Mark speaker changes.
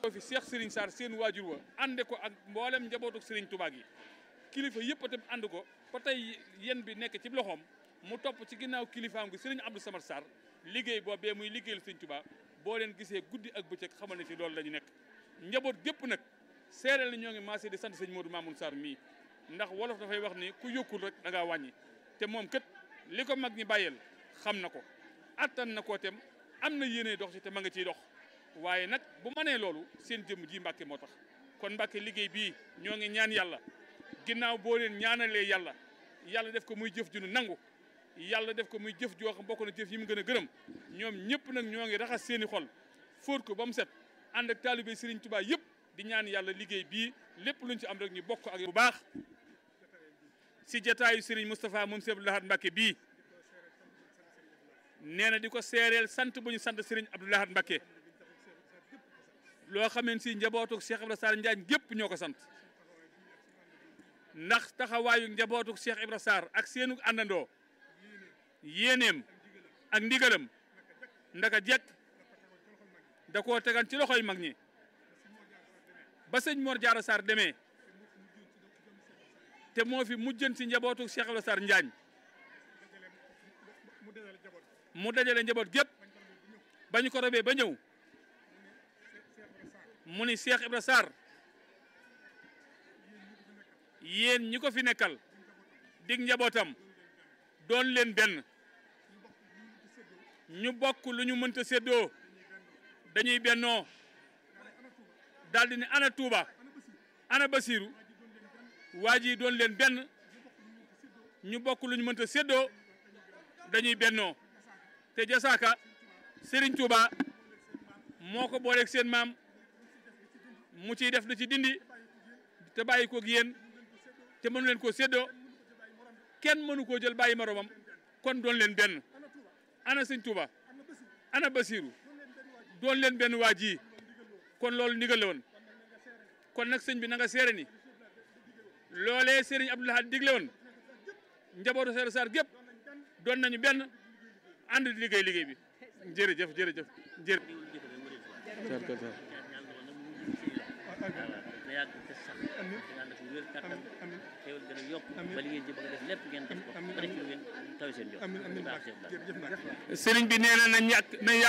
Speaker 1: fi Cheikh Serigne Sarr seen waajur wa ànde ko ak mboolem njabootu Serigne Touba gi kilifa yëpp itam ànd ko ba tey yéen bi nekk ci loxoom mu topp ci ginnaaw kilifaam gi Serigne Abdou Samad Sarr liggéey boobee muy liggéeyal Serigne Touba boo leen gisee guddi ak bëccëg xamal ne ci loolu la ñu nekk njaboot gépp nag seereel na ñoo ngi maasee di sant sëñ Modou Mamoun Sarr mii ndax wolof dafay wax ni ku yokkul rek da ngaa wàññi te moom kët li ko mag ñi bàyyeel xam na ko attan na koo tem am na yéene dox ci te ma nga ciy dox waaye nag bu mënee loolu seen jëmm ji Mbàkke moo tax kon Mbàkke liggéey bii ñoo ngi ñaan yàlla ginnaaw boo leen ñaanalee yàlla yàlla def ko muy jëf ju nu nangu yàlla def ko muy jëf joo xam bokk na jëf yi mu gën a gërëm ñoom ñëpp nag ñoo ngi raxas seeni xol fóot ko ba mu set ànd ak taalibe Serigne Touba yëpp di ñaan yàlla liggéey bii lépp luñ ci am rek ñu bokk ak bu baax si jataayu Serigne Moustapha moom Sëñ Abdou Lahad Mbacké bii nee na di ko seereel sant bu ñu sant Serigne Abdou Lahad Mbacké loo xameen si njabootu Cheikh Ibrahima Sarr Njaañ gépp ñoo ko sant ndax taxawaayu njabootu Cheikh Ibrahima Sarr ak seenu àndandoo yéeneem ak ndigalam ndaka jekk da koo tegan ci loxoy mag ñi ba sëñ Mor Diarra Sarr demee te moo fi mujjën si njabootu Cheikh Ibrahima Sarr Njaañ mu dajale njaboot gépp ba ñu ko robee ba ñëw mu ni Cheikh Ibrahima Sarr yéen ñi ko fi nekkal dig njabootam doon leen benn ñu bokk lu ñu mënta séddoo dañuy bennoo daldi ne ana Touba ana Basiru waa ji doon leen benn ñu bokk lu ñu mënta séddoo dañuy bennoo te jasaaka Serigne Touba moo ko booleeg seen maam mu ciy def di ci dindi te bàyyi koog yéen te mënu leen koo séddoo kenn mënu koo jël bàyyi moromam kon doon leen benn ana sëñ Touba ana Basiru doon leen benn waa ji kon loolu ndigal la woon kon nag sëñ bi na nga seere ni loolee Serigne Abdou Lahad digle woon njabootu Seex Sarr gépp doon nañu benn ànd di liggéey liggéey bi jërëjëf jërëjëf jërëjëf.
Speaker 2: na yàgg te sax te ànd ak wér kattan xéwal gën a yokk ba li ngeen ci bëgg a def lépp ngeen def ko ba def ci lu ngeen taw seen jot
Speaker 3: amiin amiin
Speaker 2: baax Cheikh Abdou Lahad
Speaker 3: jërëjëf Mbacke
Speaker 1: Serigne bi nee na na ñàkk na